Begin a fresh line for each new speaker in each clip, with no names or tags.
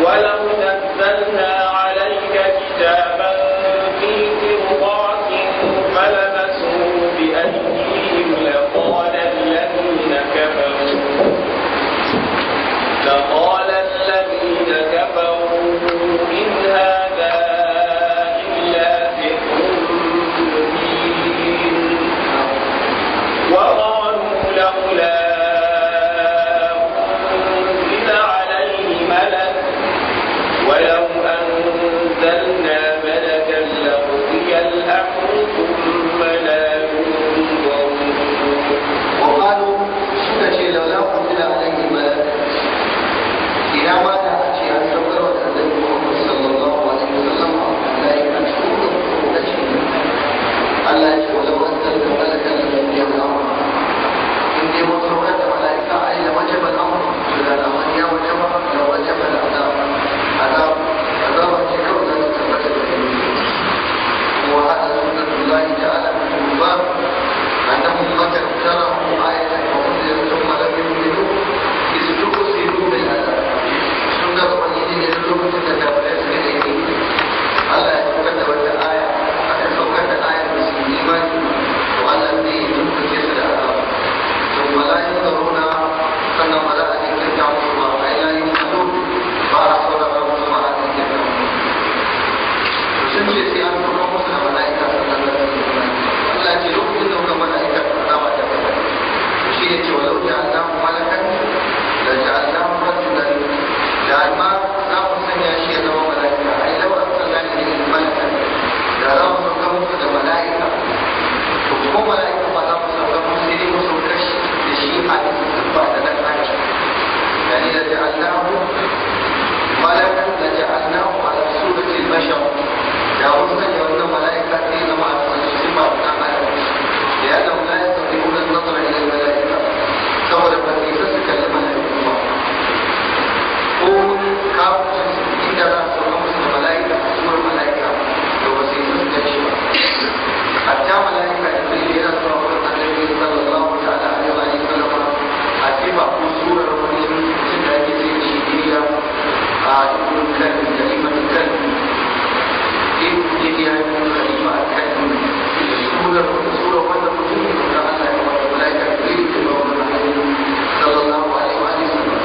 ولو نزلنا عليك كتابا في قرطاس فلمسوه بأيديهم لقال الذين كفروا لقال الذين كفروا إن هذا إلا سحر مبين وقالوا لولا أنزل عليه ملك ولو أنزلنا ملكا لقضي الأمر ثم لا ينظرون
وقالوا suka ce laula unzila alaihi malak ina ma da a ce an saukar wa da annabi Muhammad sallallahu alaihi wasallam malaika cikin da shi Allah ya ce walau anzalna malakan la qudiya al-amr in dai mun saukar da malaika ai la wajaba al-amr to da al'amar ya wajaba la wajaba al-azab azab azab ce kawai za ta tabbata da shi وهذا سنة الله تعالى في الكفار أنهم قد اقترحوا آية وأنزلت ثم لم يؤمنوا استرسلوا بالعذاب سنة ubangiji ne duk lokacin da kafirai suka nemi Allah ya saukar da wata aya aka saukar da ayar da su yi imani to Allah zai yi tumbuke su da azaba to wala yanzuruna sannan ba za a jinkirta musu ba ai la yumadu ba a saurara musu ba a jinkirta musu sun ce sai an kuma musu da mala'ika sannan za su yi imani Allah ce lokacin da kuka mala'ika azaba ta kai shi ne cewa lau ja'alnahu malakan la ja'alnahu rajulan da ma za mu sanya shi ya zama mala'ika ai lau arsalna ilayhi malakan da za mu sauka musu da mala'ika to ko mala'ika ba za mu sauka musu sai dai mu sauka shi da shi a cikin ba da nan ake yani da ja'alnahu malakan la ja'alnahu ala surati al-bashar da wasu sanya wannan mala'ika sai ya zama a cikin sifa ta adam da ya zama la yastati'una an-nazara ila al-mala'ika saboda ba su isa su kalli mala'iku ba ko kafin inda za su zama musu da mala'ika a suwar mala'ika da ba su isa su gaishe ba hatta mala'ika da zai yana zuwa wurin annabi sallallahu ta'ala alaihi wa sallam a sifa ko surar wani mutum da ake ce shi diriya a ibn kalbi da ibn kalbi diriya ibn khalifa al-kalbi da surar surar wanda mutum ne da Allah ya wata mala'ika da zai ce ba wani annabi sallallahu alaihi wa sallam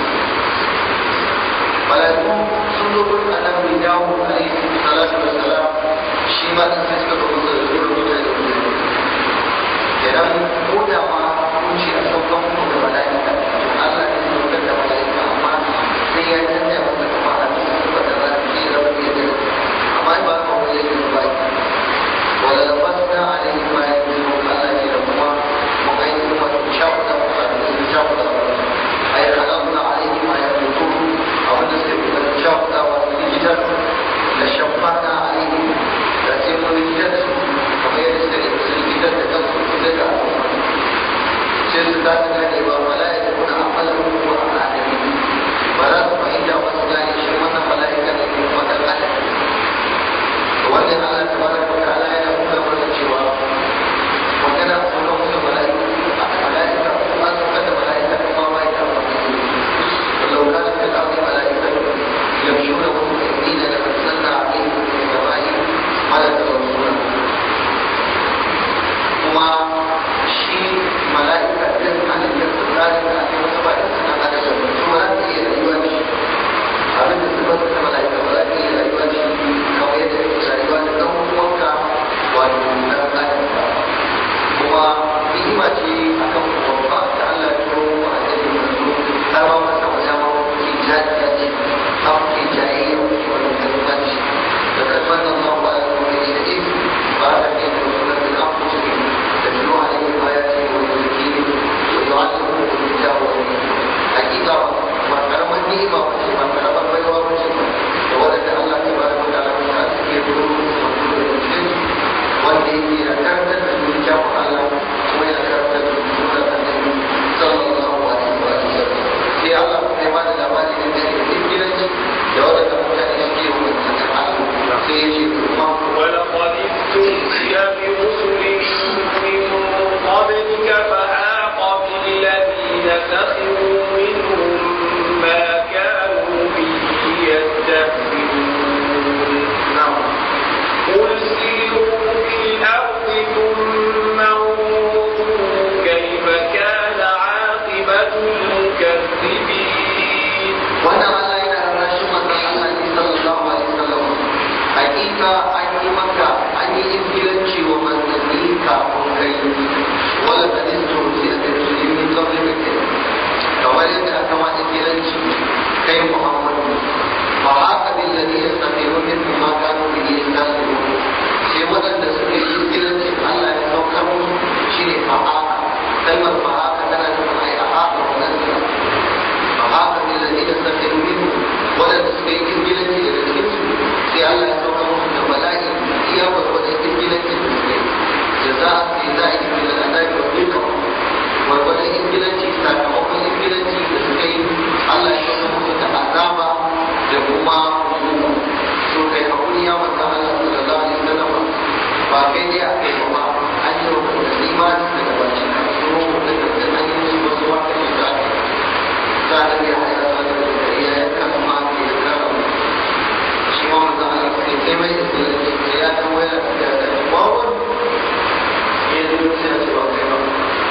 malaiku sun zo gurin annabi dawo alaihi salatu wassalam shi ma din sai suka zo da gurin mutane da mutane idan ko da ma kun ce a saukan ku da malaika Allah ne ya saukar da malaika amma sai ya canja masa kuma a cikin sifar da za ta ce zama iya da amma ba ka wani yake ba wala labasna alaihi ma ya ce Allah ce da kuma mu ga yi kuma shafuta mutane da shafuta ai halamna alaihi ma ya fito abinda suka fi da shafuɗawa su likitar da shafana a yi da sai mun likitar su kamar yadda suka yi su likitar da kansu su daga sai su za su gane ba mala'ika kuna amalar ko a adami ba za su fahimta ba su gane shi wannan mala'ika ne ko kuma ɗan adam wannan Allah ta bada ko ta Allah yana nuna mana cewa magana a sauran musu mala'ika a mala'ika ko an saukar da mala'ika kuma ma ita amfani ولو كانت في الأرض ملائكة يمشون مطمئنين لنزلنا عليهم من السماء ملكا رسولا kuma shi mala'ika din halittar su tsarin da ake wasu ba su na adam da su ba za su iya rayuwa da shi abin da su ba ta mala'ika ba za su iya rayuwa da shi kamar yadda ake rayuwa da ɗan uwanka wato na adam ba kuma ni'ima ce akan babba ta Allah ya turo wa annabi manzo har ma masa wajen ma ke jaji ya ce an ke jayayya ke wani kalmanci da kalman nan ma ba ya kuma ne da izu ba da ke da wasu da an kusa ne da biyu a ne ba ya ce wani zaki ne to yi wani kuma da ya jawo wani hakika ba karamar ni'ima ba ce ba karamar baiwa ba ce ba da wadanda Allah ta bada wata alaƙa ta ke turo wasu da cikin wanda yake da karantar da su kyawun Allah kuma yana karantar da su da annabi sallallahu alaihi wa sallam sai Allah kuma ya bada labari da da gidanci da wadanda mutane suke yi wa manzon Allah sai ya ce kuma
ولقد استهزئ برسل من قبلك فحاق بالذين سخروا منهم ما كانوا به
da kuma hukuma so kai hakuri ya mata Allah sallallahu alaihi wasallam ba kai dai a kai ba an yi wa da imani daga baki ka so da da an yi musu wasu ba kai da za da ya haya da da ya ya kan ma ke da karam shi ma mata Allah sai kai mai da ya kan waya da da bawo ya yi da sai da ba kai ba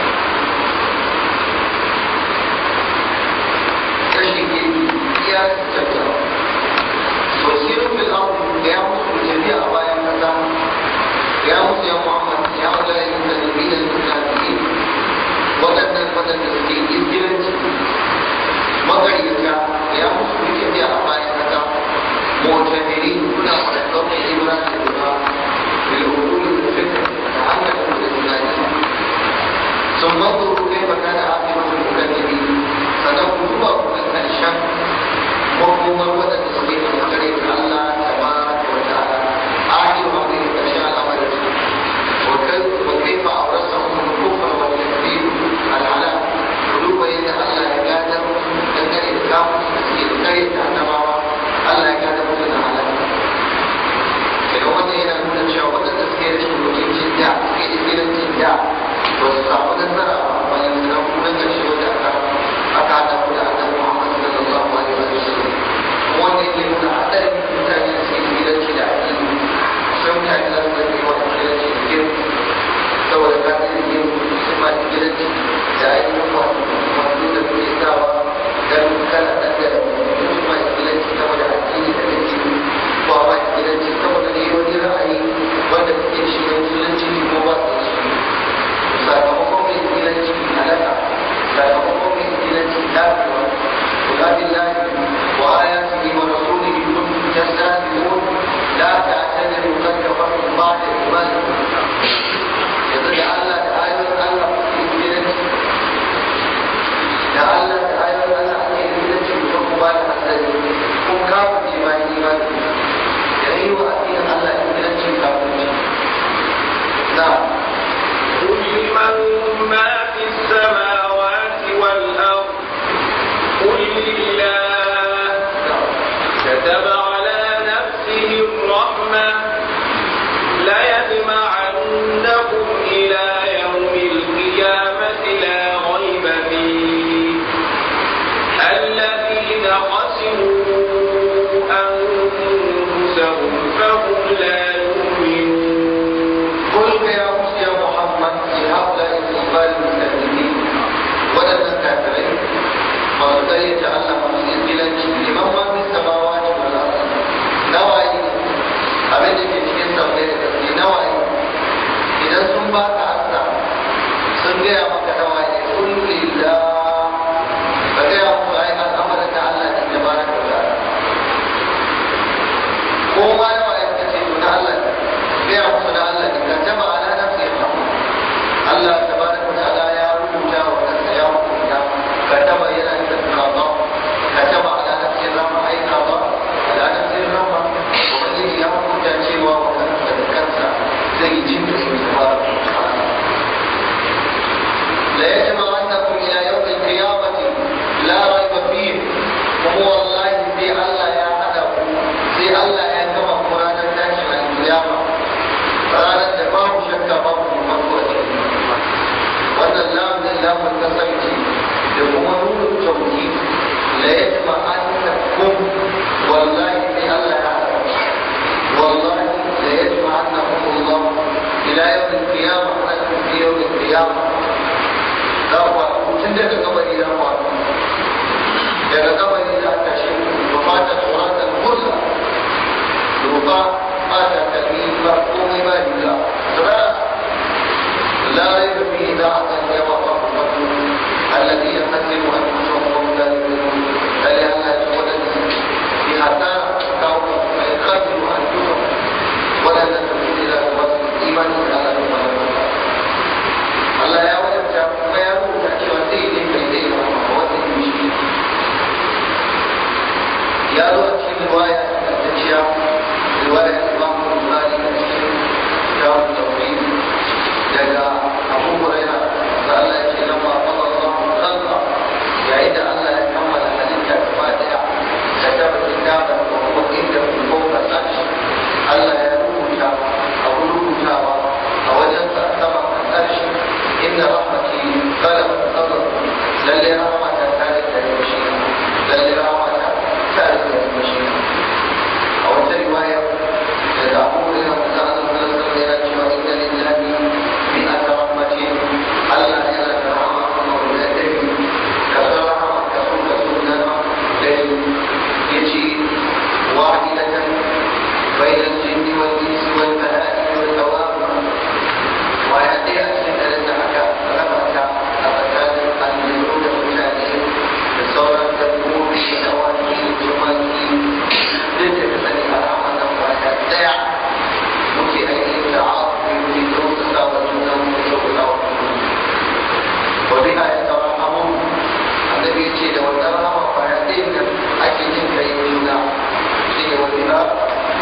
kashin girki iya tattara sosirin fil ardi da ya musu tafiya a bayan kasa ya musu ya muhammad ya wala yin da nabi da mutane waɗannan waɗanda suke izgiranci magarita ya musu tafiya a bayan kasa mutamiri kuna faɗaɗɗen mai ibra da ibra bil hukumi da fikr da hankali da tunani sun manzuru kai baka da hafi masu mukaddimin sannan ku duba ku ga ƙarshen makomar waɗanda suke da kare da Allah ta ba wa ta'ala ahiru ma kai ƙarshen al'amarin su wa kai wa kai fa aurasa mu kufra wa takbir al'ala ku duba yadda Allah ya gadar dangane da kafin da suke da kare da annabawa Allah ya gadar musu da halaka kenan wannan yana nuna cewa waɗanda suke rashin mutuncin da suke da gidancin da ba su samu nasara ba bayan suna kuma ƙarshe wanda aka aka haɗa ku da annabi Muhammad sallallahu alaihi wa sallam wanda yake nuna hadarin mutane da suke gidanci da addini sai mutane za su zai yi wani gidanci da gemu saboda ka zai gemu su ma gidanci da ainihin wato wato da kuke sawa dan kana dan da mutum ma gidanci saboda addini da nake ko ma gidanci saboda ne wani ra'ayi wanda kuke shi da musulunci ko ba su shi sakamakon mai gidanci halaka sakamakon mai gidanci dacewa kula billahi wa ayatihi wa rasulihi kuntum tastahzi'un la ta'tadiru qad kafartum ba'da imanikum yanzu da Allah da ayoyin Allah kuke gidanci da Allah da ayoyin Allah ake gidanci kuma ku ba da hasari kun kafa ce ma imani da yi wa addinin Allah gidanci kafin na'am
قل من ما في السماوات والأرض قل لله كتب على نفسه الرحمة ليجمعنكم إلى يوم القيامة لا ريب فيه الذين خسروا أنفسهم فهم لا يؤمنون
قل يا موسى يا محمد لهؤلاء الكفار المكذبين ولم الكافرين وقد يتعلم مسجلا لمن ما في السماوات والارض نوعي abin da ke cikin sammai da ƙarfi nawaye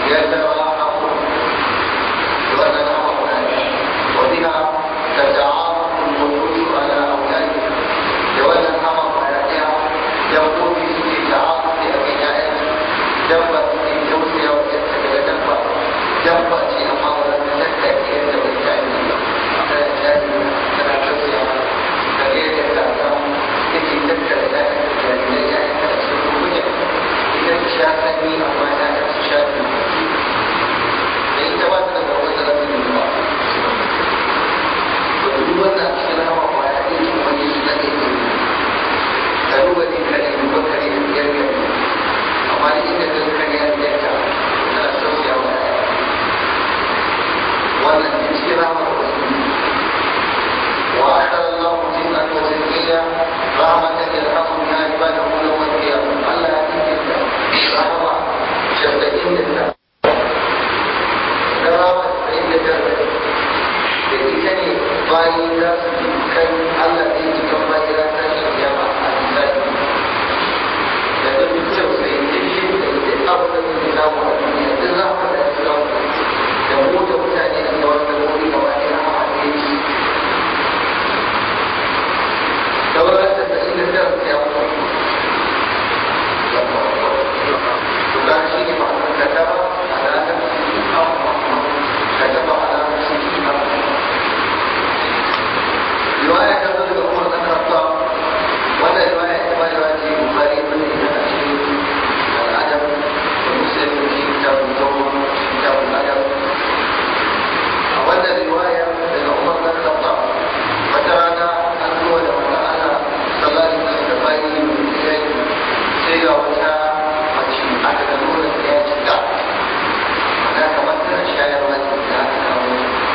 يتراحمون وتنام وبها تتعاطف النفوس على أولادها لولا الأمر حياتها يقول في تعاطف أبنائها دبة في جوزها ويتبع دبة دبة في أمر لم تتكي يد بالتعليم على الجانب على جوزها فليس تعلم التي تبكى ذلك الجانبية تأسف وجه إذا تشاهدني أما لا تشاهدني فإن تبادل ووزن من الله duk wannan cikin hawa ba ya ɗin wani na ɗin ka duba ɗin kare duba kare da biyar gari amma da inda ɗin kare ya biyar ta tana tausaya wa ya wannan ɗin cikin hawa ba wasu وأحسن الله جنة وزكية رحمة يرحم بها عباده يوم القيامة الله يهديك رحمة شفتين لله رحمة فإنك da ita ne bayi za su ji kan Allah zai ji kan bayi za ta shi kiyama a misali da duk kyau sai da shi da ita abu da zai samu a duniya duk za mu da su samu da mu da mutane da sauran da wuri gaba ɗaya a haɗe shi sauran da ta inda ta ya mutu to ga shi ne ma'anar da ta ba a ranar كتب على نفسه رواية تقول عمر بن الخطاب ولا رواية كما رواية البخاري من الأشياء الأدب ومسلم في كتاب الزهد في كتاب الأدب ولا رواية من عمر بن الخطاب وترانا أنه لما أنا صلى الله عليه وسلم باين سيغا وتا ماشي أكد نور الحياة ana kamar tana shayarwa da ta aka kawo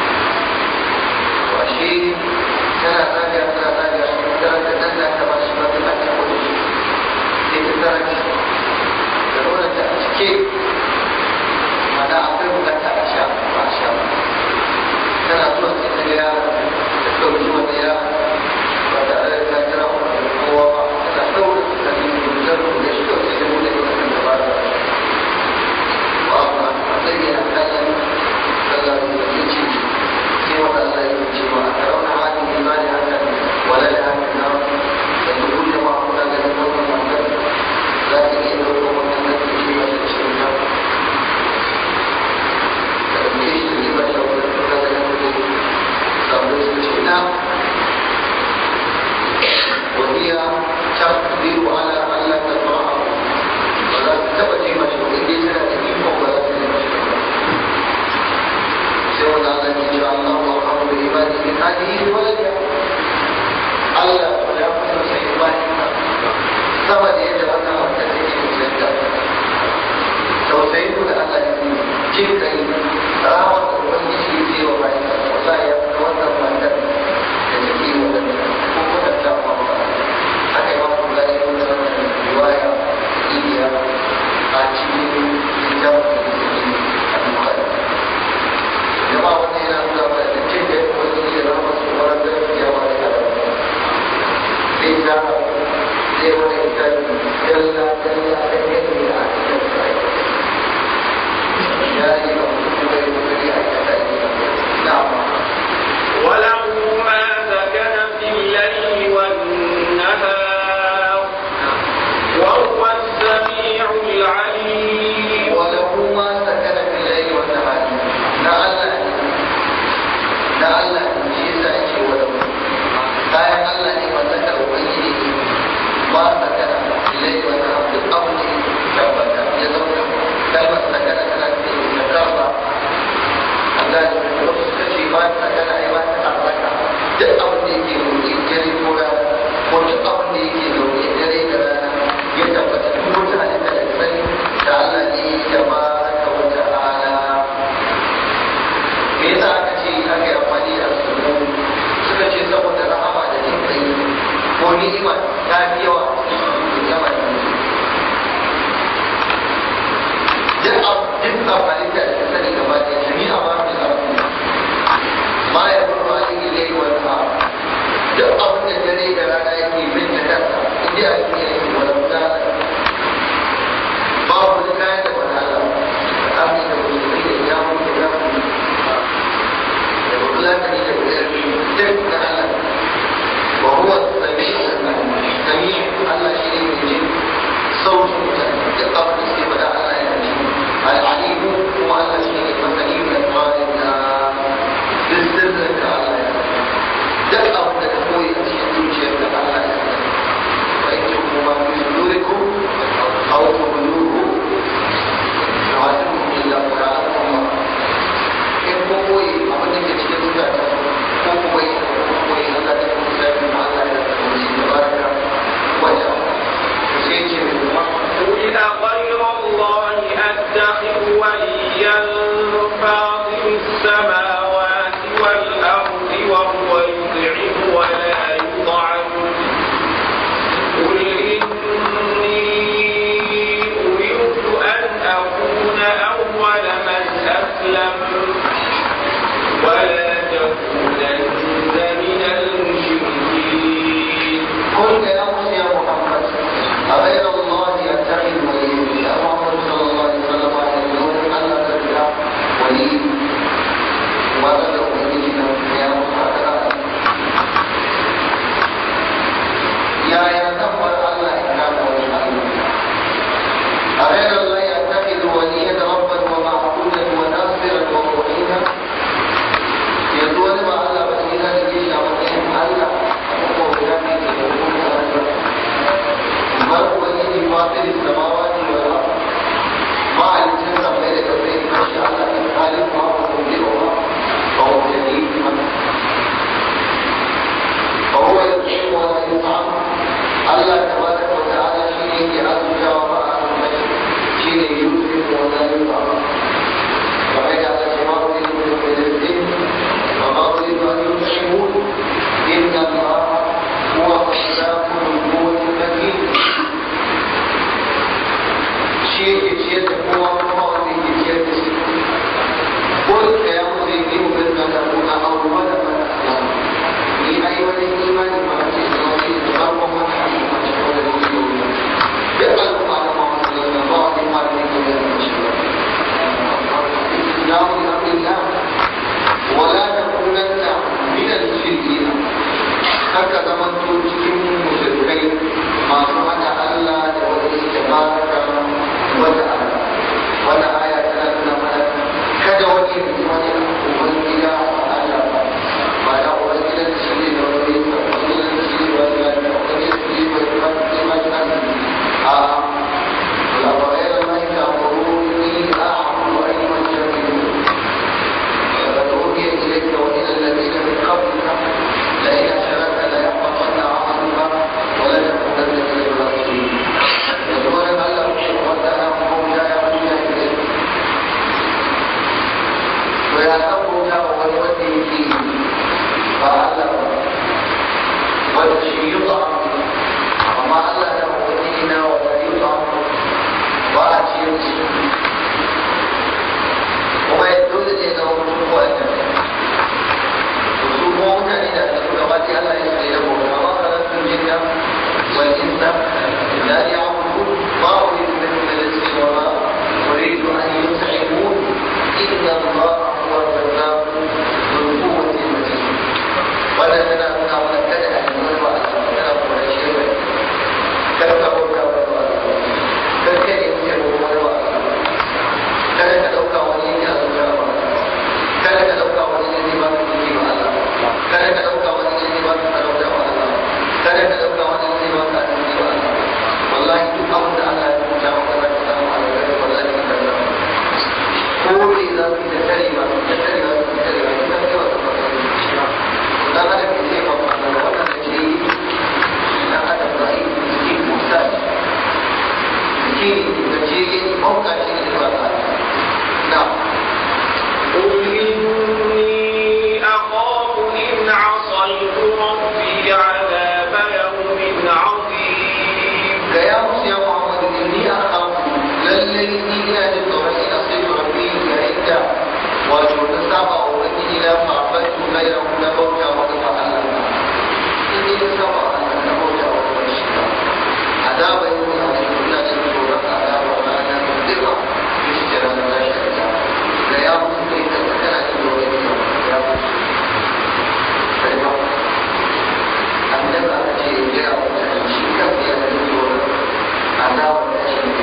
to ashe tana zagaya tana zagaya tana da nan da ta ba shi ba ta ta kuɗi sai ta tara shi da nuna ta a cike mana akwai bukata a sha ba a sha ba tana zuwa sai ta ga ta ɗauki wani ya ba tare da ta jira kowa ba tana ɗaura ta ne da zan da shi kawai sai ta buɗe wannan da ba da الذي أحسن فلا يجي سوى الله يجي وأترون هذه الإيمان حسن ولا لها من النار فالدخول كما قلنا لنقول المعتد لكن يدعوكم من الذي يجي ويجي فالميش تجيب الشوق لنقول لنقول صبر سبحانه وهي تقدر على ألا تفرح ولا تبقى مشروع إن سنة تجيبهم ولا تجيبهم سوى الله إن شاء الله وأمر بعباده من هذه ولدها الله ولا يقصر سيئمانها sama da yadda wannan wata take musulunta tausayin da Allah ya yi jin kai rawar da ubangiji ya yi wa bayan wasa ya fi wannan matar da take yi wa ko kwatanta wa ba haka yi masu gani wannan riwaya iya a cikin littafin a bukari jama'a wannan yana nuna mana da cin da wani ya zama su wani da ya ba da kada zai ta zai wani littafi dalla dalla da yadda ya a cikin sai ya yi ba mutum bai kokari a kasa na'am
وله ما سكن في الليل والنهار وهو السميع العليم
وله ما سكن في الليل والنهار لعل لعل شيء سأجي وله kayan Allah ne mallakar Ubangiji ne ba sakana ilai wa na duk abu ne tabbata ya zauna kalmar sakana tana ce ta karba Allah ne da wasu suka ce ba sakana ai ba ta tabbata duk abin da yake roƙi dare ko rana ko duk abin da yake roƙi dare da rana ya tabbata duk wata halitta da sani da Allah ne ya ba ka wata ala me yasa aka ce aka yi amfani da sunan suka ce saboda rahama da jin kai ko ni'ima ta fi yawa ni'ima ne duk abu duk abu halitta da ta sani gaba da jami'a ba mu da ma ya bar ma ni ilai wa ta duk abin da dare da rana yake bin ta kansa inda a cikin yake wala mutala babu wani kayan da wani Allah amin da
فأسلم ولا تكونن من المشركين
قل يا موسى يا محمد أغير الله يتخذ وليا يا محمد صلى الله عليه وسلم يقول ألا تتبع ولي ولا تؤمنين يا محمد يا يا تقوى الله إكرام ولي أغير الله يتخذ وليا ربا ومعبودا وناصرا ومعينا يقول ما الله بنينا لكي شعبتين الله بل هو الذي فاطر السماوات والارض ما علمت غير كفيه ما شاء الله ان خالقها ومبدئها فهو جديد وهو يطعم ولا يطعم الله تبارك وتعالى شيء يعز وراء شيء يوسف ولا يطعم وما جعل الشمال من رزق وما أريد أن يطعمون إن الله هو الرزاق ذو القوة المتين شيء يشير هو الله الذي يشير قل يا مسلمين بأن تكون أول من أسلم لأيوة الإيمان مع الإسلام رب من حكيم مشهور الإسلام يقبل على ما أسلم بعض ما يكون المشهور الإسلام لأمر الله ولا تكونن من المشركين haka zaman to cikin mushrikai masu hada Allah da wani tabaraka wa ta'ala wanda aya tana nuna mana kada wani ya ji wani uban gida a Allah ba ba da uban gida da shi ne da wani ya sa wani da shi ne wani ya da wani ya shi ne wani ya shi ma shi a la wa ghayra ma ta'muruni a'budu ayyuha al-jahilun لقد أوحي إليك وإلى الذين من قبلك لئن أشركت ليحبطن عملك ولتكونن من الخاسرين يقول الله وأنت هم لا يعلمون إليك ويعلمون ويودي فيه فعلم والشيء يطعم وما ألا ودينا ولا يطعم وأتي kuma ya dole ne zama mutum ko a kan su kuma mutane da aka gaba ɗaya Allah ya tsaye da gobe amma karatun jinna wal insa la ya'budu ma uridu minhum min rizqin wa ma uridu an yut'imun inna Allah huwa ar-razzaq dhul quwwati matin wannan tana nuna mana kada a yi wani ba tana kuma shi ne kada ka bauta wani ba kada ka yi mutum wani ba kada ka ɗauka wani yake a zuciya ba kada ka ɗauka wani ne zai baka kuɗi ba Allah kada ka ɗauka wani ne zai baka sarauta ba Allah kada ka ɗauka wani ne zai baka arziki ba Allah wallahi duk abin da Allah ya rubuta maka za ka samu alheri wallahi ka karɓa ko me za ku ta tare ba ta tare ba ta tare ba ina cewa ka fara dan adam ke ce ba ba wannan da ke yi dan adam ba yi ke musa ke da ce yi mauka shi ne ba ta نعم
قل إني أخاف إن عصيت ربي عذاب يوم عظيم
يا موسى يا محمد إني أخاف للي إنا للطريق نصيب ربي يعيك وجود سبع وإني إلى فعبدت غيره نبوت وقف الله إني سبع نبوت وقف الشيطان عذاب يوم عظيم إنا للطريق عذاب وأنا مدفع اشترى لا شريك له يا موسى إنك كان للطريق يا موسى annabi aka ce ya gaya wa mutane shi kansa yana da tsoron azabar da shi ne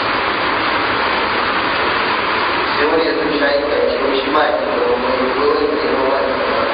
sai wani ya san shayi ka ce wai shi ma ya ji tsoron wani dole ne ya ba ya tsoron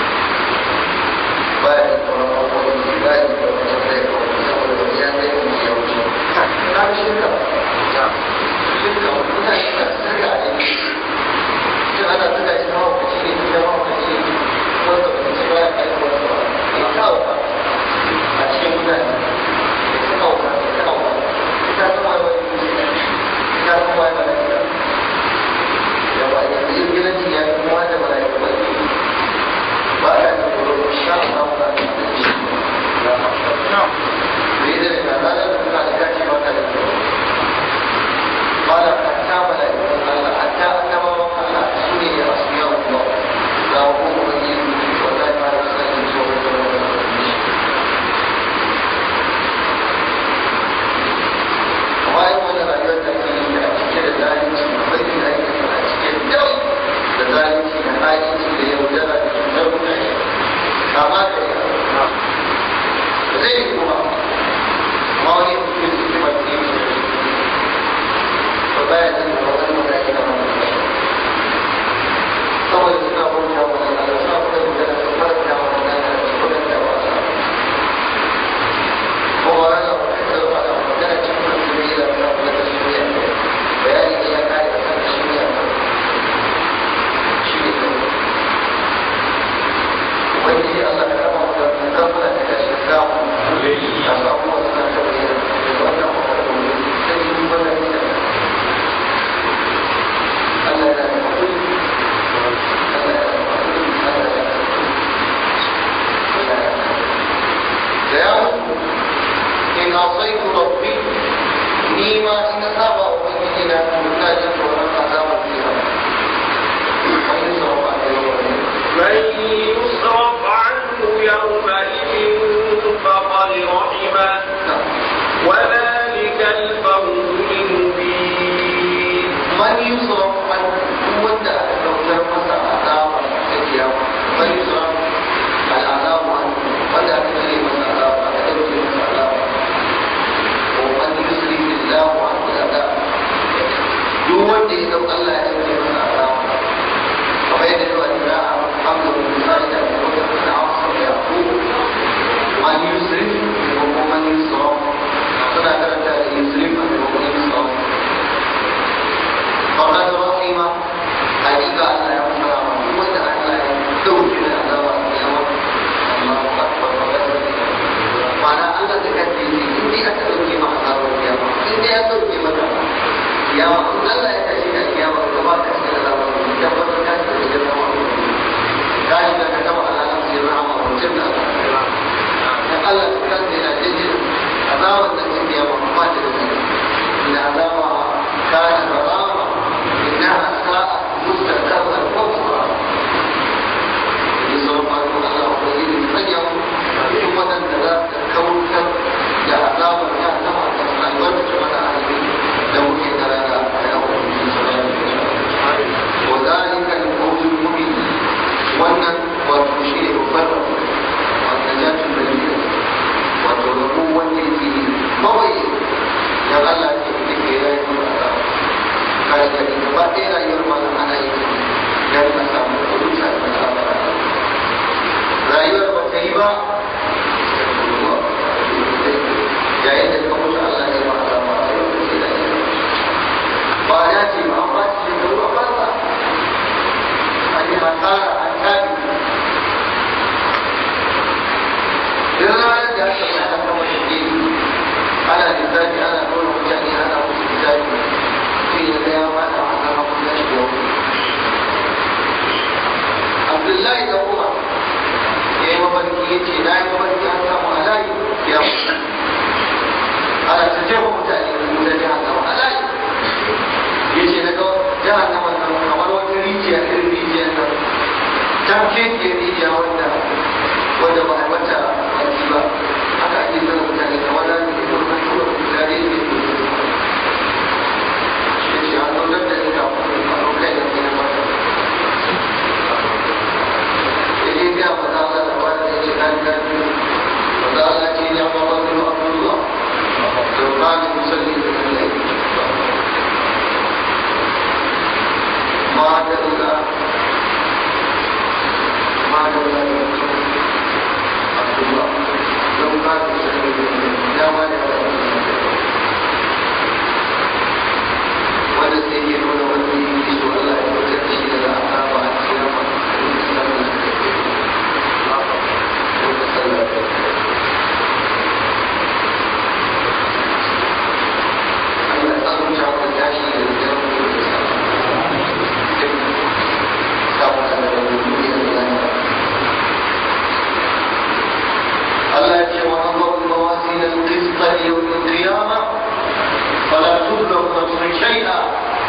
ba ya tsoron abubuwan ba ya tsoron wani zai kawo saboda wani ya zai kuma ya wuce na fi shirka shirka mutane na sirka a jiki shi ana sirka shi na mawakaci ne shi na mawakaci wanda ba su ba ya kai wani ba ya kawo ba a cikin mutane da suka wuka suka wuka ita kuma yi wani ita kuma yi wani ya ba ya fi yin gidan ya fi kuma da mara yi wani ba ka da kuro sha ba ba ka da shi da yi da ka da da ka da kaci ba ka da kuro ba da ka ta mara yi da kake yi in dai aka dauke ma azabar kiyama in dai aka dauke maka kiyama in Allah ya tashi ka kiyama ka ba ka cikin azabar ka tabbatar ka da cikin azabar ka shiga ka taba alalan sai rahama mutum da dan Allah ta kan da jinjin azabar da cikin kiyama ba ta da zai inda azaba kana barama innaha sa'at mustaqarran wa muqama sauran masu Allah ko yi da sanya cikin waɗanda za su kautar da azabar ya sama da albarkaci mana ahli da muke tare da yawon wa zalika al-qawlul mubin wannan wato shi ne babbar wanda ya ci bayyana wato rabu wanda yake mawai da Allah ke da ke rayuwar azaba kada ka ji gaba ɗaya rayuwar malam ana yi dan a samu kuɗi a cikin azaba rayuwar ba ta yi ba yayin da ka mutu Allah ya ba ta ba a yau da ke da ba ya ce ba an ba ta shekaru a banza an yi hasara an tabi duk ranar da aka mai aka kama shi ana lissafi ana nuna mutane ana musu lissafi sai ya ga ya mata a kan abin da shi da wani Abdullahi da Umar ya yi mafarki ya ce na yi mafarki an samu alayi ya mutu ana ta jefa mutane da mu da jahannama alayi ya ce na ga jahannama nan kamar wata rijiya irin rijiyar nan tamke ke rijiya wanda wanda ba a yi mata baki ba haka ake zama mutane kamar na ne ko na tura mutane ne ya ce an zaunar da ni kafin a kai da ke na mata jadi dia masalah lepas dia cakap kan masalah ini yang bawa dulu Abdullah Tuhan musalli dengan lain Madallah Madallah Abdullah Tuhan musalli dengan lain Jangan wanda sai ke nuna wanda yake so Allah ya fitar da shi daga azaba a kiyama Allah ya ce wa Allah mawazin al-qist yawm al-qiyamah fala tudlam nafsun shay'a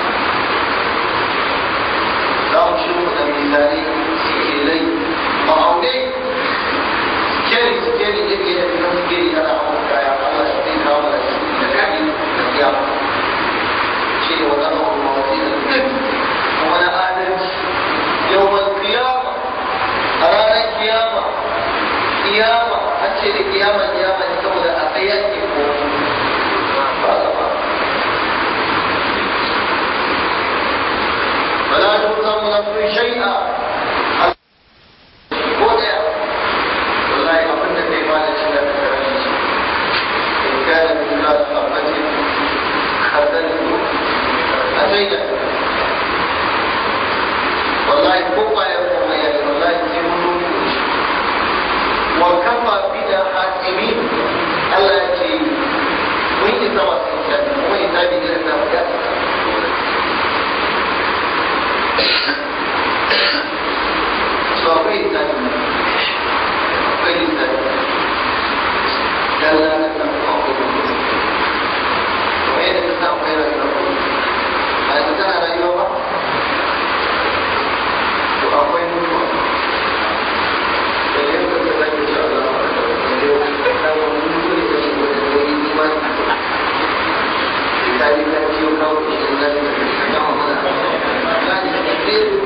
za mu shi da misali sikilai ma'aunai sikeli sikeli da ke da sikeli ana hawa kaya Allah ya zai kawo da shi da kadi da kiyama shi ne wata hawa mawazin al-qist kuma na adalci yawm al-qiyamah a ranar kiyama kiyama an ce da kiyama kiyama ne saboda a tsaye ke ko ba ba فلا تظلم نفس شيئا ولا والله أظن في مال الشباب إن كان مثقال حبة خردل أتينا والله كفى يقوم يعني والله يقولون وكفى بنا حاكمين ألا يجي وين يتوسل وين يتابع لنا so akwai lissafi akwai lissafi dalla na kan akwai kuma yadda ka sa akwai rayuwa a yanzu tana rayuwa ba to akwai mutuwa da yadda ka zaki ci Allah da yau na wani mutu ne da shi wanda da yi imani da ta yi ta ciwo kawo shi da zai da gama mana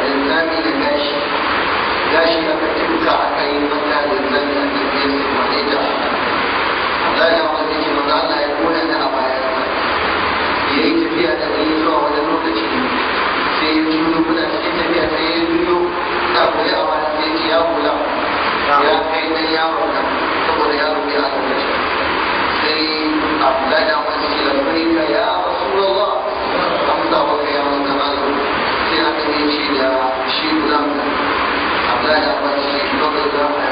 linzami da gashi gashi aka tuka aka yi mata linzami a cikin su wane ta Allah ya wani ce maza Allah ya kona ta a baya ya yi tafiya da ni zuwa wani lokaci sai ya juyo kuna cikin tafiya sai ya juyo na kula a wani sai ce ya kula ya kai dan yaro nan saboda yaro ne a lokaci sai Abdullahi da wani ce labbaika ya Rasulullah amsa maka ya manzo Allah sai aka yi ce da shi gulam Abdullahi da wani ce babu da ya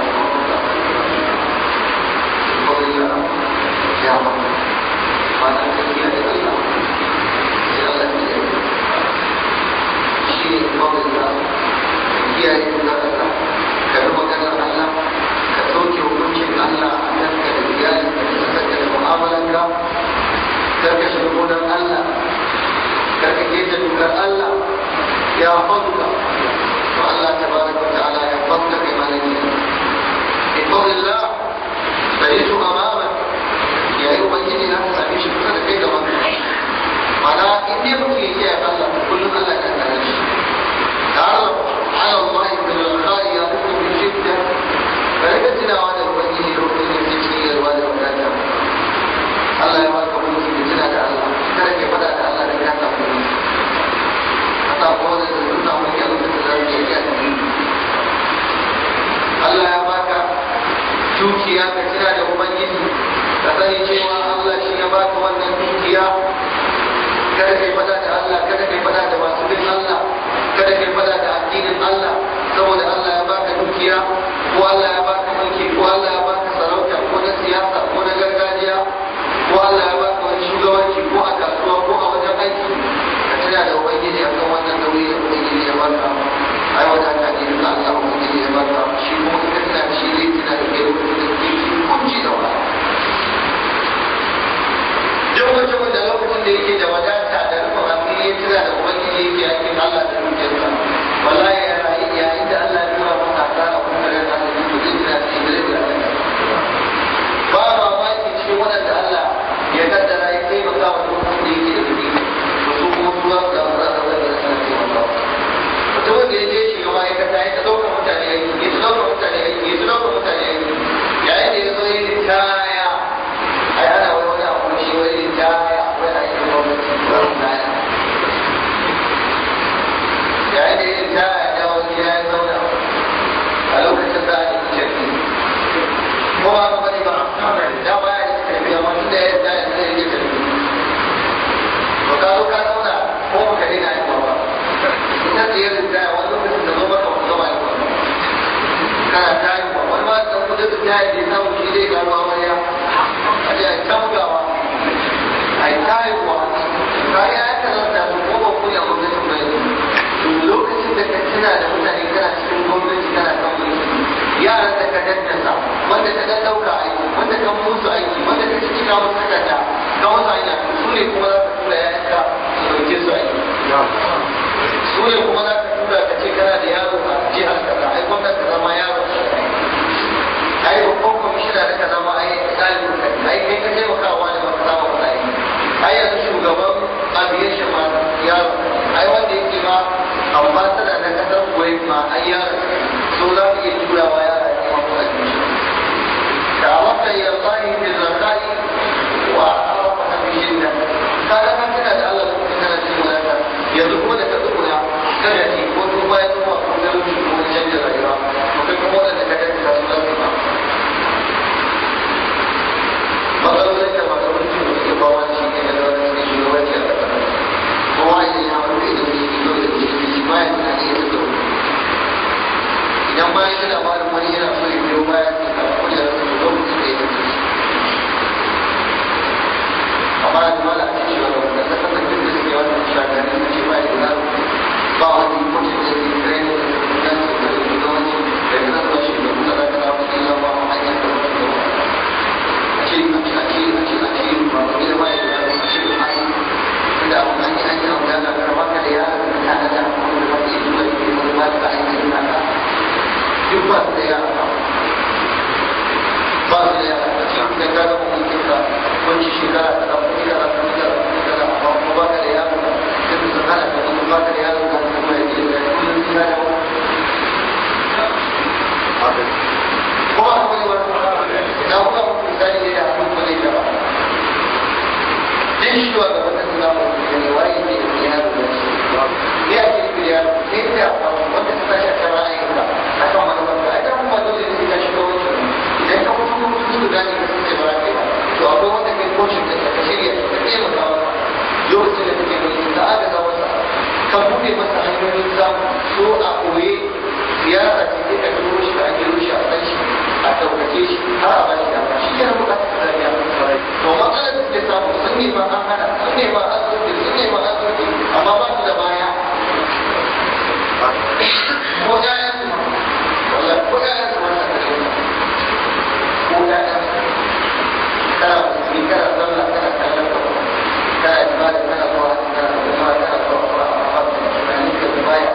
babu da ya maka mana tafiya da Allah sai Allah ya yi shi ne babu da kiyaye da Allah ka bi maganar Allah ka ɗauke hukuncin Allah a kanka da iyalin ka da kasarka da mu'amalanka kar ka shiga gonar Allah kar ka keta dokar Allah ya fadka to Allah tabaraka wa ta'ala ya fadka kai malaki in fadlillah bayitu amamak ya yi ubangiji na ka same shi kusa da kai gaban mana in dai mutum ya kiyaye Allah kullum Allah ya kare shi تعرف على الله من الخير يقوم بشدة فلكتنا على الوجه ركن الذكرية الوالد وكذا الله يبارك فيك بجنا الله كذا كفدا الله لك تقول حتى قول الرسول من يوم الذي Allah ya baka dukiya ka kira da Ubangiji ka sani cewa Allah shi ya baka wannan dukiya kada kai fada da Allah kada kai fada da masu bin Allah kada kai fada da addinin Allah saboda Allah ya baka dukiya ko Allah ya baka mulki ko Allah ya baka sarauta ko na siyasa ko na gargajiya ko Allah ya baka wani shugabanci ko a kasuwa ko a wajen aiki ka tuna da ubangiji akan wannan nauyi da ubangiji ya baka ai wata ta ne duka Allah ubangiji ya baka shi kuma ka tuna da shi zai tuna da kai lokacin da kake kunci da wa duk mutumin da lokacin da yake da wadata da rufin asiri ya tuna da ubangiji yake aikin Allah da dukiyarsa wallahi yayin da Allah ya tura masa asara ko kare da Allah to zai tuna da shi da zai ba mamaki cikin waɗanda Allah ya kaddara ya taimaka wa lokacin da yake da kuɗi to su kuma su za su da za su da suna taimaka mutumin da ya je shiga ma'aikata ya ta ɗaukar mutane aiki ya ta ɗaukar mutane aiki ya ta ɗaukar mutane aiki yayin da ya zo ya yi kaya ai ana wai wani abu shi wai yin kaya wai a yi gwamnati wani kaya yayin da yin kaya ya dawo gida ya zauna a lokacin da ake cikin ko ba ka bane ba da ba ya da tafi amma tun da ya da ya zai yi tafi to ka zo ka zauna ko ba ka daina yin ba ita ce yin kaya wani lokacin da zo maka wani zama yin ba kana tayi ba wani ma da kudin da ya yi samu shi dai gano amarya a ce a tamgawa a yi tayiwa bayan ya kalanta su ko ba ku ne a gwamnatin bai to lokacin da ka tuna da mutane kana cikin gwamnati kana kan mulki yaran da ka daddasa wanda ka dan dauka aiki wanda ka musu aiki wanda ka cikin kawo takarda ka wasu hanya su ne kuma za ka tura yayanka su dauke su aiki su ne kuma za ka tura ka ce kana da yaro a jihar kaza ai gwamnati ka zama yaro ai babban kwamishina da ka zama ai ɗalibin ka ai kai ka taimakawa da maka samu ka aiki ai yanzu shugaban aviation ma yaro ai wanda yake ma ambassador na kasar kuwait ma ai yaro so za ka iya turawa yara ya kuma kuma admission da wata ya tsari da zakari wa arafa na bishin nan ka ga kan kana da Allah kuma kana cikin wadata yanzu kuma da ka tsuguna kada inda wanda ta tashi kan ra'ayinka a kan manufar ka ita kuma dole ne ka shiga wancan idan ka fito kuma mutum su gane ka sun ce ba za ba to akwai wanda kai kocin da ka shirya ka taimaka masa lokacin da kake mulki ka agaza masa ka buɗe masa hanyoyin samu so a koye siyasa ce sai ka turo shi ka ake rushe a san shi a ɗaukake shi har a bashi dama shi yana buƙatar ka zariya to matsalar da suke samu sun nema an hana sun nema an soke sun nema an soke amma ba su da baya ko ƴaƴan su wallahi ko ƴaƴan su wannan da shi ko ƴaƴan su kana musulmi kana sallah kana kallon ka kana ibada kana zuwa kana kuma kana zuwa kuma amma ba su tunanin ka baya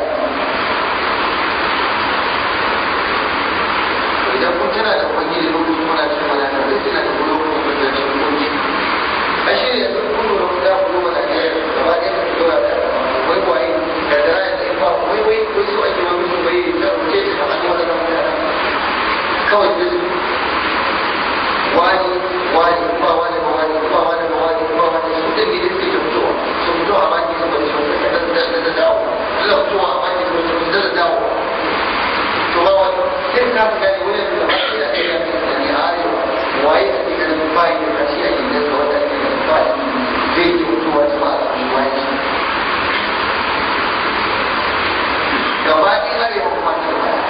idan kun tana da ubangiji lokacin muna cin wadata zai tana da lokacin da zai cin kunci a shi ne yanzu kun lura kun dawo kuma na ɗaya gaba ɗaya da dora da wai waye da dara da in ba wai wai wai so ake wani mutum bai ta rubuce ta kamar wani nan mutane kawai da su wani wani ba wani ba wani ba wani ba wani ba wani su ɗin ne suke da fitowa su fito a baki su bari su da da dawo suna fitowa a baki su bari su da dawo to ba wani sai ka fi gani wani da ba shi da kai ya fi tunani a arewa waye a cikin ganin bayi da kashi a gidan sa wanda ake ganin bayi zai yi mutuwa ta ba a samu waye shi gaba ɗaya arewa kuma ta baya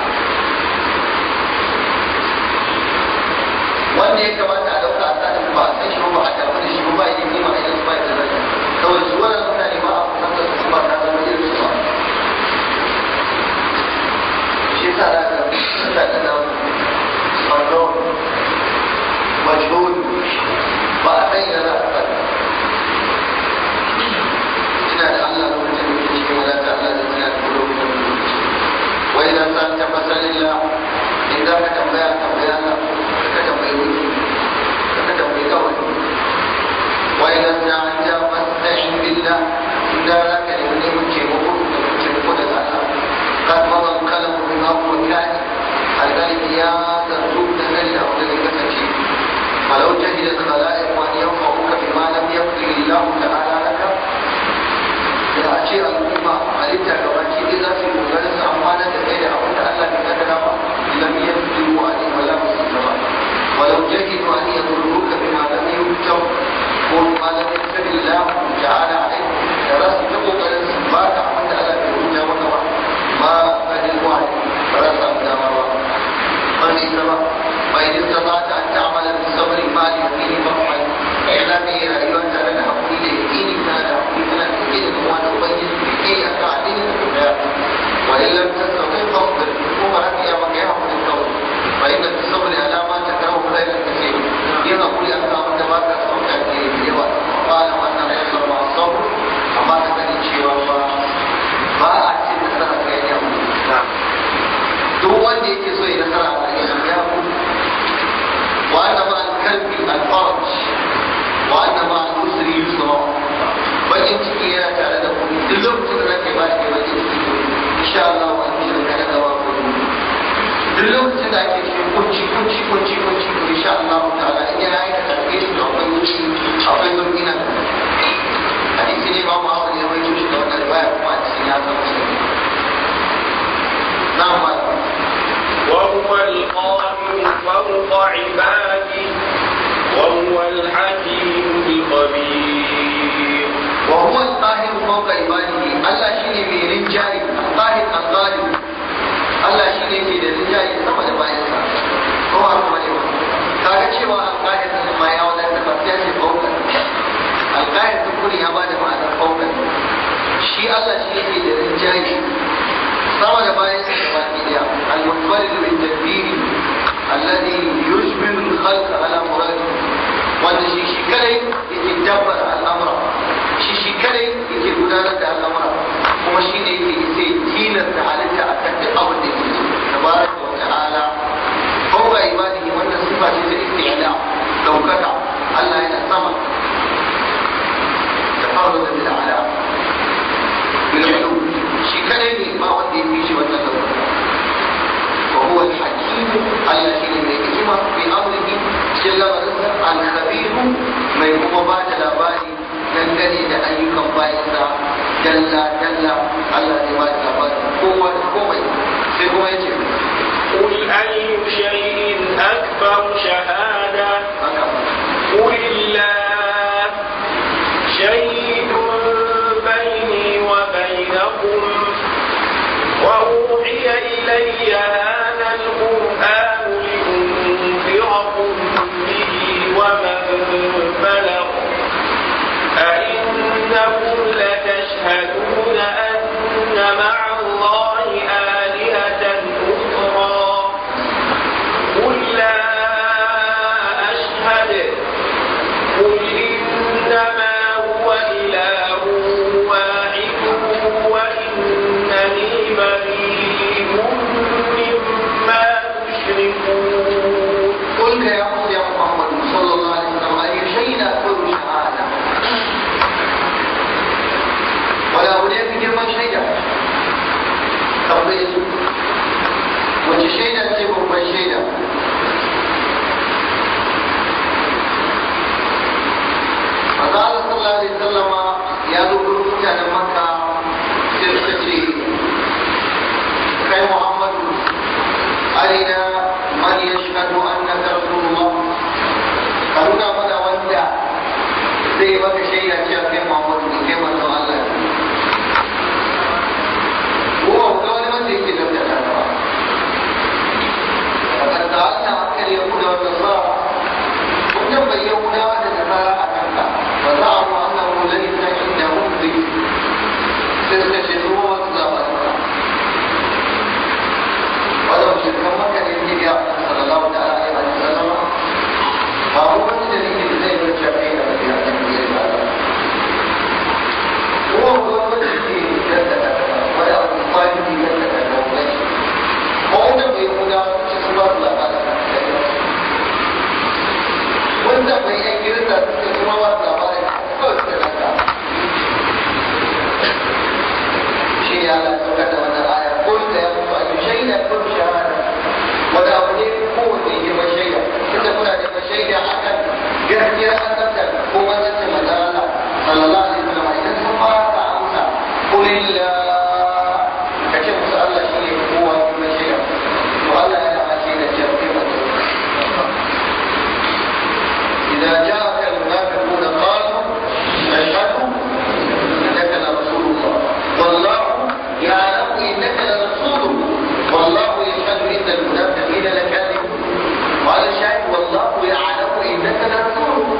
wanda ya kamata a ɗauka a sanin ba a san shi ba a damu da shi ba ya yi ma a yanzu ba ya da rai saboda su wannan mutane ba a kusantar su ba ta zama irin su ba shi yasa za ka mutanen nan unknown majhul ba a san yana za a ina da Allah lokacin da ke cikin wadata Allah da ina da lokacin da ke wai dan san ta fasalilla in za ka tambaya tambaya Allah ka tambayi wani ka tambayi kawai wai dan ta an ja fasta'in billah in da za ka nemi neman taimako da taimako daga Allah قد مضى القلم بما هو كائن الذي يا ترجوك تنزل او الذي كتشي ولو جهد الخلائق ان ينفعوك بما لم يقدر الله تعالى لك da a ce al'umma halitta ga baki ɗaya za su yi ƙoƙarin su amfana da kai da abin da Allah bai kaddara ba lam yaqdiru ali wala musaba walau jahidu an yadurruka bima lam yuktab ko ma lam yaktab Allah ta'ala alayk da za su ta ƙoƙarin su baka abin da Allah bai rubuta maka ba ما بل الوعي فرسم دمرا من سبا فإن استطعت أن تعمل بالصبر ما ليقين فافعل إلا به رأيوان ترى لحقولي ليقين كان لحقولي كان ليقين وأن أبين بكي أكادين وإن لم تستطع فاصبر ثم رأي يا مكيها من الصبر فإن في الصبر على ما تكره خيرا كثير إن أقول أنت أنت ما تستطيع في قال وأن الصبر مع الصبر أما تكني شيء ba a ce nasara ga ya mu duk wanda yake so ya nasara a cikin ya mu wa anna ma al-kalbi al-farj wa anna ma al-usri yusra bakin ciki yana tare da ku duk lokacin da zaka ba shi bakin ciki insha Allah wa insha Allah da wa ku duk lokacin da ake cikin kunci kunci kunci kunci insha Allah ta'ala in ya aikata kai shi akwai wuci akwai zurgina hadisi ne ba mu hawa ne mai tushe da wannan riwaya kuma a cikin ya zama su na'am ba
وهو القاهر فوق عباده وهو الحكيم الخبير
وهو القاهر فوق عباده Allah shine mai rinjaye al-qahir al-ghalib Allah shine ke da rinjaye sama da bayansa ko ba kuma ne ba kaga cewa al-qahir din ma ya wadata ba sai ce fauka al-qahir din kuri ya bada ma'anar fauka shi Allah shi yake da rinjaye sama da bayansa da baki daya al-munfarid bil tadbiri alladhi yujbiru al-khalq ala muradihi wanda shi shi kadai yake dabbar al'amura shi shi kadai yake gudanar da al'amura kuma shi ne yake sai tilasta halitta a kan duk abin da yake so tabaraka wa ta'ala fawqa ibadihi wannan sifa ce ta isti'la daukaka Allah yana sama tafarruda bil ala bil ulu shi kadai ne ba wanda ya fi shi wannan daukaka وهو الحكيم الذي من الحكمة في أمره جل وعلا الخبير من هو بعد labari dangane da ayyukan bayansa dalla dalla Allah zai ba da labarin sai kuma yace
قل أي شيء أكبر شهادة
haka
قل الله شهيد بيني وبينكم وأوحي إلي هذا القرآن لأنذركم به ومن بلغ أئنكم لتشهدون أن مع الله آلهة أخرى قل لا أشهد قل إنما هو إله واحد وإنني بريء مما تشركون
قل يا موسى يا محمد صلى الله عليه وسلم أي شيء أكبر شهادة ولا هناك جرم شيئا تقضيه wace shaida ce babban shaida Maza Allah sallallahu alaihi wasallama ya zo gurin mutanen Makka sai suka ce kai Muhammadu arina man yashhadu annaka rasulullah ka nuna mana wanda zai maka shaida cewa kai Muhammadu ne kai manzo Allah ne ko ga wani wanda yake da ta ba فقد سألنا عنك اليهود والنصارى كنا بيهودا والنصارى عنك فزعموا أنه ليس عندهم ذكر تستشهدوا وتزاولوا ولو شركا مكة النبي صلى الله تعالى عليه وسلم فهو من دليل زي ما شافينا في هذا الدين هو هو الذي جدد ولا الطالب جدد الموضوع wanda bai kuna su su ba su labarin wanda bai yan girka su kuma ba su labarin kawai su da ka shi ne ala sauka da wannan aya ko da ya mutu a yi shaida ko shahada wani abu ne kowanne yi ma shaida tunda kuna da ma shaida a kan gaskiyar annabta ko manzancin manzan Allah sallallahu alaihi wasallam idan sun fara ka amsa kulillah ka ce musu Allah shi ne kowa kuma shaida to Allah yana ma shaida cewa kai manzo إذا جاءك المنافقون قالوا نشهد إنك لرسول الله والله يعلم إنك لرسوله والله يشهد إن المنافقين لكاذبون وعلى الشاهد والله يعلم إنك لرسوله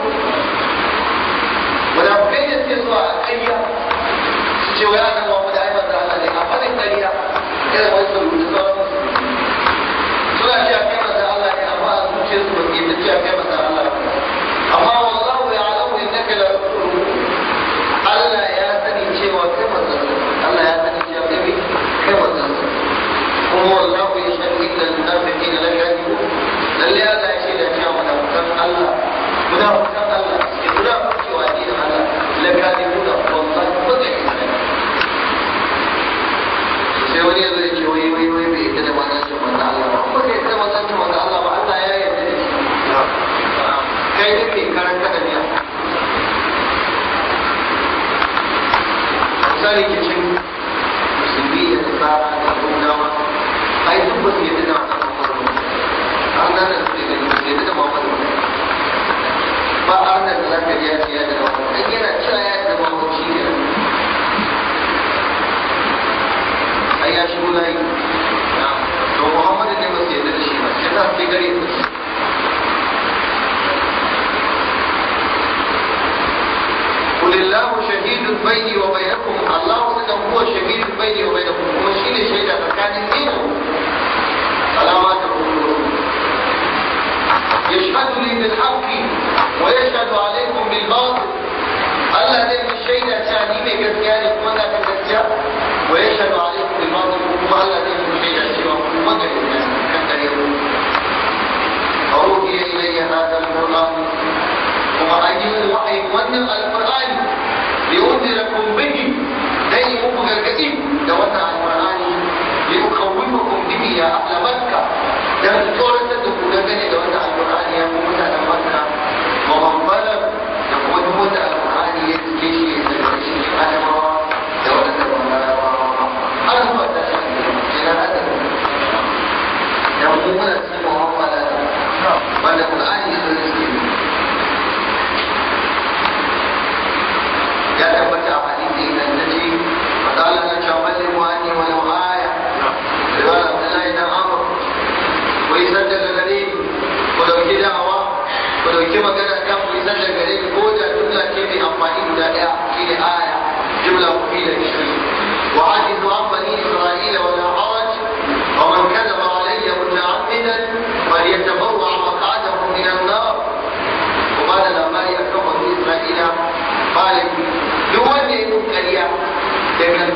منافقين يسيروا على القرية سوى أنا محمد أيمن تعالى لك أفضل القرية إلى ما يصلوا لصلاة suna cewa kai masa Allah ne amma a zuciyarsu ba ke da cewa kai masa Allah ne amma wallahu ya alamu innaka la rasuluhu Allah ya sani cewa kai manzon sa Allah ya sani cewa kai kai manzon sa kuma wallahu ya shahadu inna al-munafiqina la kadhibun lalle Allah ya shaida cewa munafiqan Allah munafiqan Allah ke munafiki wa dinin Allah la kadhibun wallahi ko da sai wani ya zo ya ce wai wai wai bai yadda da manzancin manzo Allah ba ko bai yadda da manzancin manzo Allah ba Allah ya yarda da shi kai ne kai karanta da miya misali ke cin musulmi da tsara da gudawa ai duk ba su yadda da Muhammadu an nan da su ne da su yadda da Muhammadu ba an nan da za ka ji ya ce ya da Muhammadu dan yana cewa ya da Muhammadu shi ne ai ya shigo layi to Muhammadu ne ba su yadda da shi ba sai za su kai gare su قل الله شهيد بيني وبينكم الله انه هو شهيد بيني وبينكم هو شيء شهيد فكان دينه فلا ما تقولون يشهد لي بالحق ويشهد عليكم بالباطل Allah zai fi shaida cewa ni mai gaskiya ne kuma na kan gaskiya wa ya shaɗu alaikum bil batil kuma Allah zai fi shaida cewa kuma ga gaskiya kan dare ku أوحي إلي هذا القرآن وما أجل وحي ونم القرآن لأنذركم به دي مبغى الكثير دوتا القرآن لأخوفكم به يا أهل مكة dan tsoratar da ku dangane da wannan alƙur'ani ya kuma mutanen makka wa man balag da kuma duk wanda alƙur'ani ya cike shi ya daga cikin adamawa da waɗanda ba larabawa ba har zuwa tashin kenan adam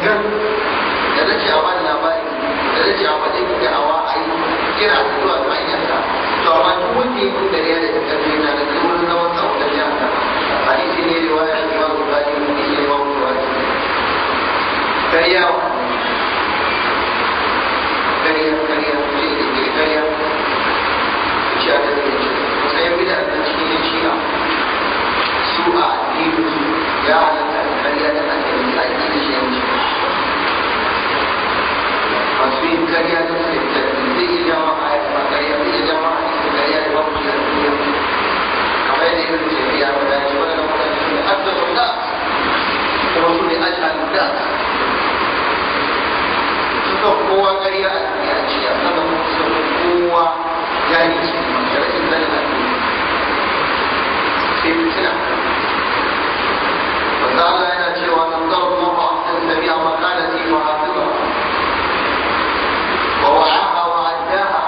gangan da na ce a bani labari da na ce a bani da awa a yi kira da zuwa ga hanyarsa to amma duk wanda ya kun gariya da karfi na da wurin zaman sa wajen jihar hadisi ne riwaya Imam Bukhari hadisi ne Imam Bukhari kariya kariya kariya ce da ke kariya ce a da ke ce sai bida da cikin shi'a su a addinin su ya halatta da kariya da addinin sa addinin shi yanci masu yin kariya da su da zai iya jama a yi kariya zai iya jama a cikin kariya da babu shi a duniya kamar yadda ibn taymiya ya faɗa ce wannan mutane su ne asdaqun da kuma su ne ajhalun da suka kowa kariya a duniya ce a sanar kuma suka kowa jani ce da rashin sanin addini sai fitina wanda Allah yana cewa nan zan zama a cikin tabi'a makana fi wa hafiza wa wa'aha wa addaha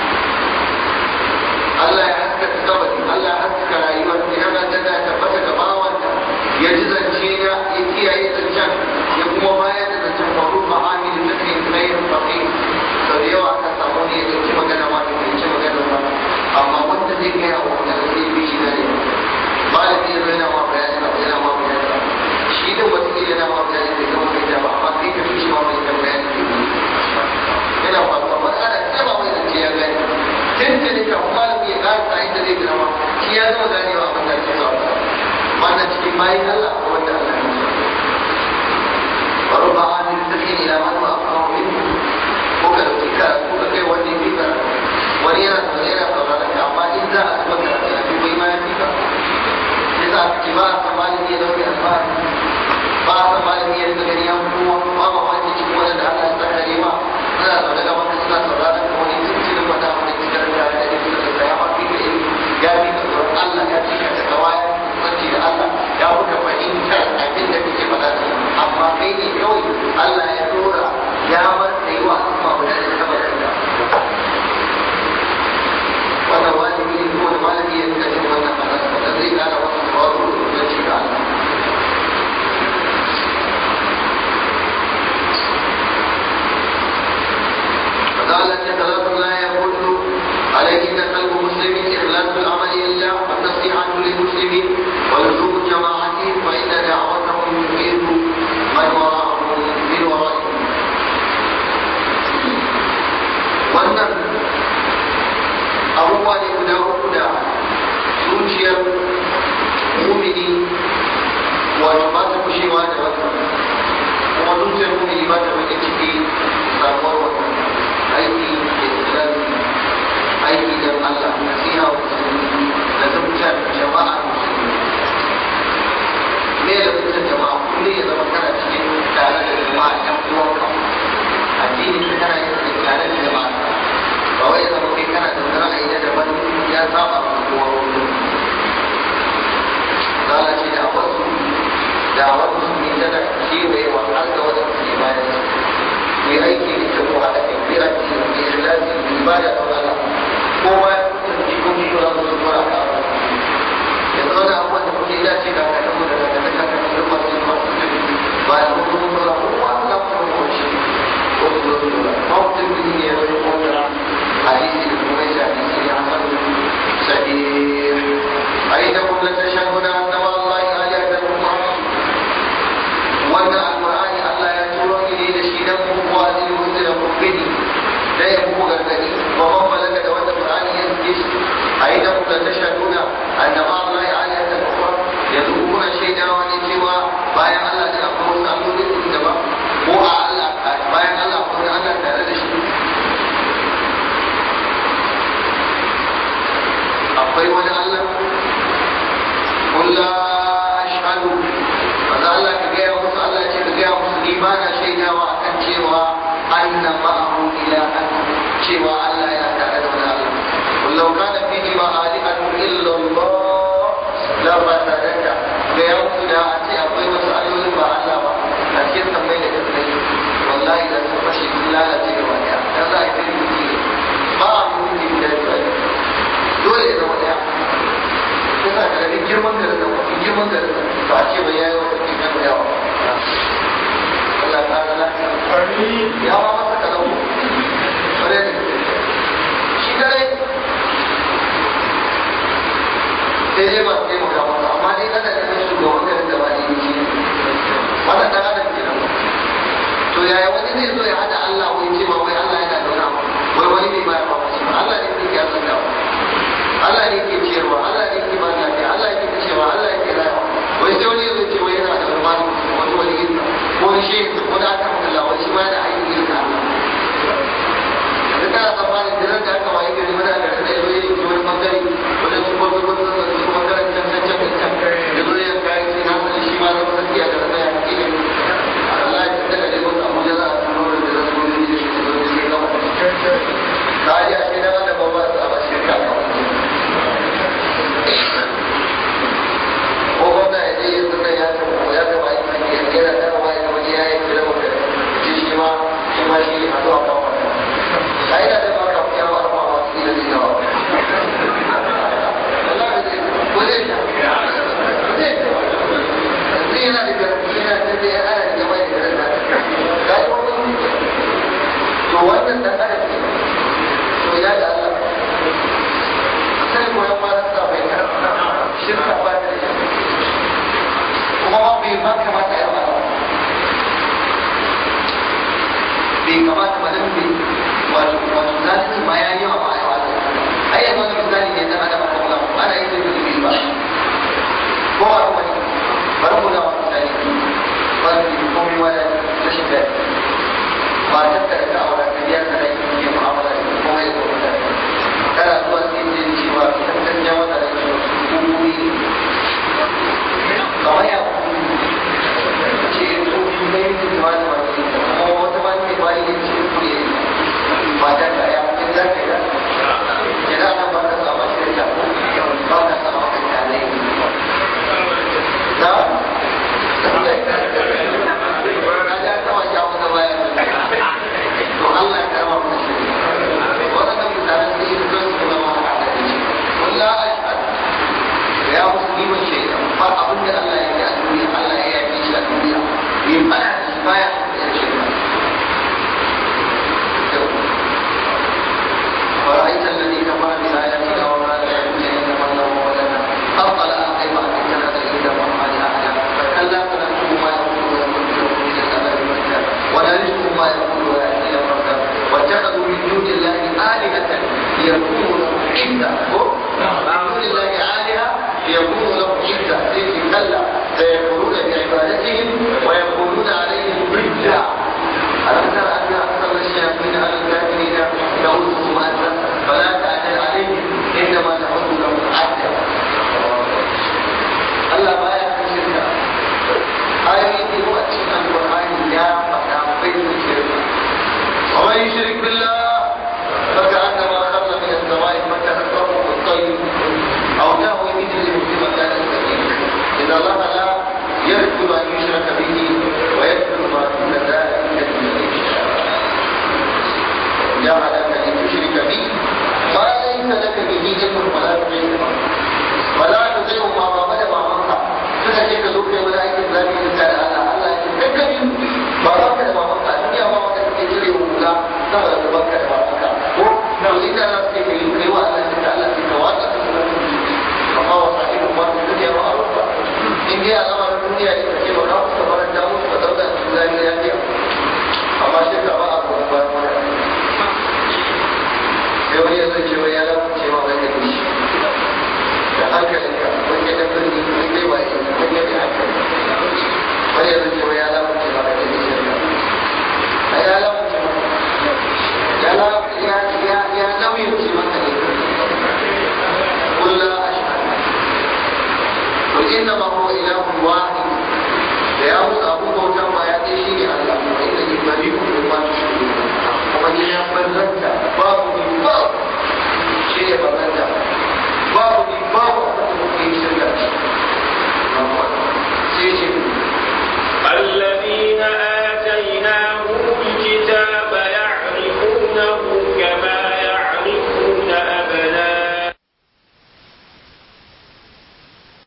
Allah ya haskaka kabari Allah ya haskaka rayuwar idan an tana tabbata ga bawanta ya ji zance na ya kiyaye zancen ya kuma bayar da zancen faru ba amini da kai tsayin faƙi sau da yawa aka samu ne ya ɗauki magana ma bai ci magana ba amma wanda zai gaya wa wanda zai bi shi na ne malami ya zo yana ma bayani abu yana ma bayani shi da wata ke yana ma bayani bai gama bai da ba amma kai ka fi shi ma bai kan bayani ke yana faruwa wani ana tsaba mai zance ya gani tuntuni kafin malami ya ƙara sa inda zai gina ma shi ya zama ganewa abin da ake sa wannan cikin bayan Allah ko wanda Allah ya sa ورب عامل تحين إلى من هو أفقه منه kuka dauki karatu ka kai wanda ya fi karatu wani yana zaune yana sauraron ka amma in za a zuba karatu a fi bai ma ya fi ka ya sa ki ba a san malami ya dauki alfahari ba a san malami ya rika gani ya kowa ba ma wani cikin wanda Allah ya sa kare ma suna zaune ga maka suna sauraron ka wani sun ci gaba da wani cikin da ya da suka da ya ma fi ka ilimi ya fi ka tsoron Allah ya fi ka takawa ya fi kusanci da Allah ya fi ka fahimtar abin da kake faɗa amma kai ne kawai Allah ya dora ya bar kai wa al'umma guda da saba da wannan wajibi ne ko da malami ya rika jin wannan magana da zai kara wasu tawazu da ci ga Allah فقالت ثلاث لا يقول عليهن قلب مسلم إخلاص العمل لله والنصيحة للمسلمين ولزوم جماعتهم فإن دعوتهم يفيد من وراءهم من ورائهم wannan abubuwa ne guda uku da zuciyar mumini wato ba ta kushewa da wannan kuma zuciyar mumini ba ta wani ciki samuwar wannan aiki da ikhlasi aiki don Allah nasiha wa musulmi da zuciyar jama'a musulmi me da zuciyar jama'a kullum ya zama kana cikin tare da jama'a ɗan uwanka addini ka kana yin tare da jama'a ba wai zama kai kana da wani ra'ayi na daban ya saba ma kowa wani zala ce da wasu da wasu ne tana kewaye wa har da wasu ke bayan ku yi aiki da ke ku haɗa kai ku yi aiki da ke da lafi ku yi bada da wala kowa ya kusa jikoki ko za su su kura ka abu yanzu wani abubuwan da kuke dace da ka tabbata da ka daga ka tabbata masu masu ba da kuma kuma kuma kowa za ku kuma shi ko su zo su ba mutum ne ya wani kowa حديث المنجى حديث حسن صحيح أينكم لتشهدون أن مع الله آلهة أخرى وأن القرآن ألا يتورى إليه نشيدكم وأن يرسلكم به لا يكون غرغدي ومن بلغ دوات القرآن يزكي أينكم لتشهدون أن مع الله آلهة أخرى يذوقون شيئا وأن سوى بايع الله تأخذ سألوا لكم دبا هو الله بايع الله أخذ الله تعالى akwai wani Allah kun la ashhadu maza Allah ka gaya musu Allah ce ka gaya musu ni ba na shaidawa akan cewa anna ma'ahu ilahan cewa Allah ya tare da wani Allah kullau kana fihi ma alihatu illa Allah la fasadaka gaya musu da a ce akwai wasu allolin ba Allah ba a cikin sammai da kasai wallahi da sun fashe sun lalace gaba daya dan za a yi rubuci ba a rubuci da dole ya zama daya ya sa ka gani girman garin da wani girman garin da ba a ce ba ya yi wasu cikin da yawa Allah ta ya ma masa kalau bare da shi dare sai dai masu taimaka masa amma dai ana ganin shugaban garin da ba ne shi wannan dan adam kenan to yaya wani zai zo ya hada Allah wai ce ma wai Allah yana da wani abu wai wani bai bayar ba shi Allah ne ke yasan da Allah ne ke ciyarwa Allah ne ke ba lafiya Allah ne ke cewa Allah ne ke rayuwa wai sai wani zai ce wai yana da wani wani wani yin ko wani shi ko da aka Allah wai shi ma da aiki irin da Allah da kana tsammanin da da aka wayi gari wani aka da yazo yi wani bangare wani su ko ko ko su bangaren can can can can da zo ya kai sai na san shi ma da wani ya da ya ke Allah ya tsaka da wasu abuja za a tuno da da su ne da shi da shi gaba ka ji a shi da wanda ba ba su a bashi ka ko wanda ya je yanzu nan ya tafi ya tafi aiki ya kera da wani wani ya yi kira wanda shi shi ma shi ma shi a zuwa kan wani a yi da da maka ya ba ma ba su yi da zai dawa wallahi zai ko zai ta zai ta yanzu yana da garfi yana da zai ana da gaba da garin da ga yi wani to wannan dan adam ne to ya da Allah sai ko ya fara sa bai karanta shirka ba da shi kuma ba bai ma kamata ya fara bai kamata ba dan bai wato wato zalimi ma ya yi wa ba ya wata ai yanzu wani misali ne dan adam ko Allah ana yin da bai ba ko ba kuma bari mu da wani misali ba da komai ma da rashin da ba ta da ta aure ka biya ka da yin mu'amala da komai da komai kana zuwa sai jin cewa kan ya wata da su kuri kamar ya ce su ne ne ma da wani kuma wata ma ne ba ne ce kuri ba ta da ya kin da ka da kira nan ba ka samu shi da ba ka samu ka tare da Ada kawai ya wata baya to Allah ya karama mu shi wannan mutanen da yake kan su zama haka da shi wallahi ashhad ya muslimin shaytan ba abin da Allah ya yi a duniya Allah ya yi shi a duniya yin bana da shi baya ya ce ورأيت الذي كفر بآياتنا وما لا يؤمن إنما الله ولنا أطلع كيف أتيتنا إلى محمد أحدا فكلا فنكتب ما يقول ونكتب من الأمل مكة ونرثه ما يقول ويأتينا فردا واتخذوا من دون الله آلهة ليكونوا له عزة من دون الله آلهة ليكونوا له عزة سيدي كلا سيكفرون بعبادتهم ويقولون عليهم ضدا ألم تر أن أكثر الشياطين على الكافرين تعودهم أنت فلا تعجل عليهم إنما تعود لهم عدا Allah baya kan shirka ayoyi ne wa cikin alƙur'ani ya faɗa bai da shirka wa man yushrik billah فكأنما خر من السماء فتهزه الطير أو تهوي به الريح في مكان سكين إن الله لا يغفر أن يشرك به ويغفر ما دون ذلك لمن يشاء جعلك لتشرك به ما ليس لك به علم ولا تطيعه ولا تطيعه ما بدا ما منك suka ce ka zo kai wani aikin zafi da tare Allah Allah ya ce kakkari ba za ka da mamanka a duniya ba wanda kake cire hula sama da gabanka da mamanka ko na inda za su ce kai kai wa Allah sai Allah sai ka watsa ka sunan amma wa sahibu ma da duniya ba a rufa in dai al'amarin duniya ne ka ce ba za ka faranta musu ka zauna cikin zafi lafiya amma shirka ba a kuma bayan wani sai wani ya zai ce wani ya lafi cewa wani da shi da hankalinka wani ya dafa ni wani dai ba yi wani ya da hankali wani ya zai ce wani ya lafi cewa wani da shi a ya lafi cewa ya lafi ya ya ya nauyin ce maka ne kulla ashhad قل انما هو اله واحد da ya mutu abu bautan ba ya ɗaya shi ne Allah wa inda ni bari ku ma tushrikun kuma ni ya barranta